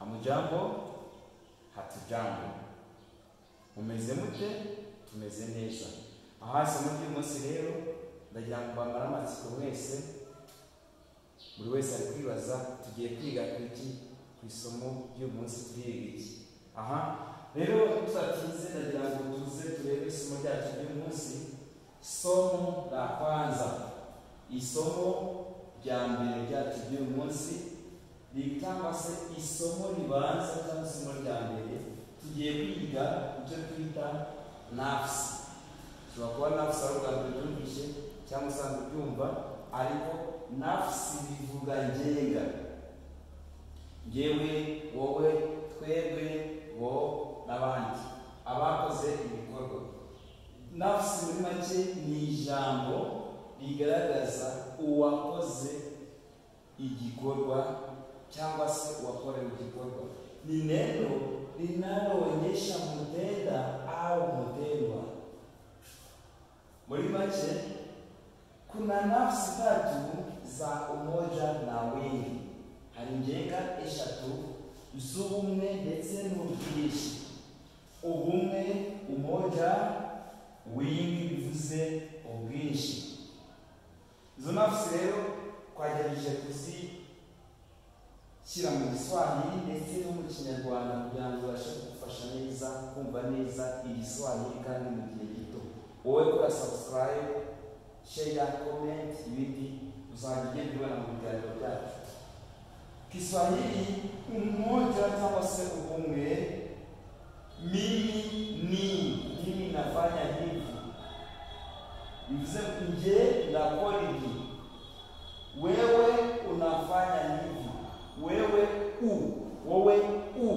Mujambo, hatujambo. Mumeze mute? Tumeze neza. Aha isomo ry'uyu munsi rero ndagira ngo mbambare amatsiko mwese, buri wese ari kwibaza tugiye kwiga iki ku isomo ry'uyu munsi turiga iki. Aha rero tutatinze ndagira ngo tuze turebe isomo ryacu ry'uyu munsi, somo la kwanza, isomo rya mbere ryacu ry'uyu munsi cyangwa se isomo ribanza cyangwa isomo rya mbere tugiye kwiga icyo twita nafusi ushobora kuba nafusi ari ubwa mbere ubyumvise cyangwa usanzwe ubyumva ariko nafusi bivuga ngenga ngewe wowe twebwe wo n'abandi abakoze ibikorwa nafusi muri make ni ijambo rigaragaza uwakoze igikorwa cyangwa se uwakorewe igikorwa ni neno linaloonyesha mtenda au mtendwa. Muri mache kuna nafsi tatu za umoja na wingi, hari ngenga eshatu z'ubumwe ndetse n'ubwinshi. Ubumwe, umoja, wingi bivuze ubwinshi. Izo nafsi rero twagerageje kuzi shyira mu giswahili ndetse no mu kinyarwanda kugira ngo ubashe kugufasha neza kumva neza igiswahili kandi mu gihe gito wowe kora subscribe share comment ibindi uzajya ugenda ubona mu biganiro byacu kiswahili umoja cyangwa se ubumwe mimi ni mimi nafanya hivi bivuze nge ndakora ibi wewe unafanya hivi wewe u wewe u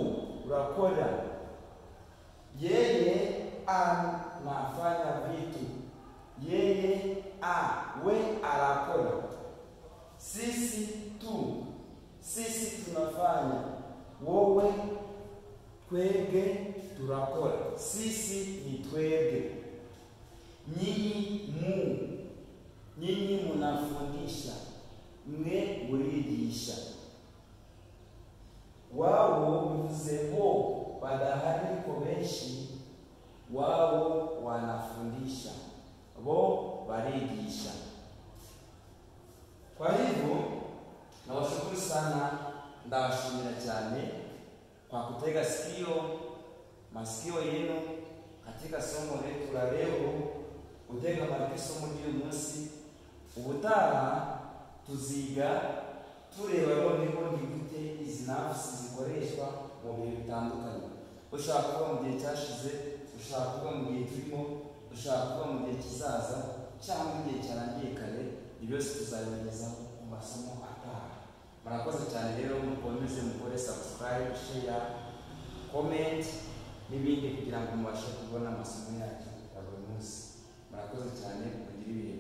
unakora yeye anafanya vitu yeye a we anakora sisi tu sisi tunafanya wewe twebwe turakora sisi ni twebwe nyinyi mu nyinyi munafundisha mwe murigisha wao bivuze bo badahariko benshi wao wanafundisha bo barigisha kwa hivyo nawashukuru sana ndawashimira cyane kwa kutega sikio masikio yenu katika somo letu la leo utega matwi somo ry'uyu munsi ubutaha tuziga tureba noneho ni gute izi nafusi zikoreshwa mu bihe bitandukanye ushaka kuba mu gihe cyashize ushaka kuba mu gihe turimo ushaka kuba mu gihe kizaza cyangwa igihe cyarangiye kare ibyo byose tuzabigezaho mu masomo ataha murakoze cyane rero mukomeze mukore subscribe share comment n'ibindi kugira ngo mubashe kubona amasomo yacu ya buri munsi murakoze cyane mugire ibihe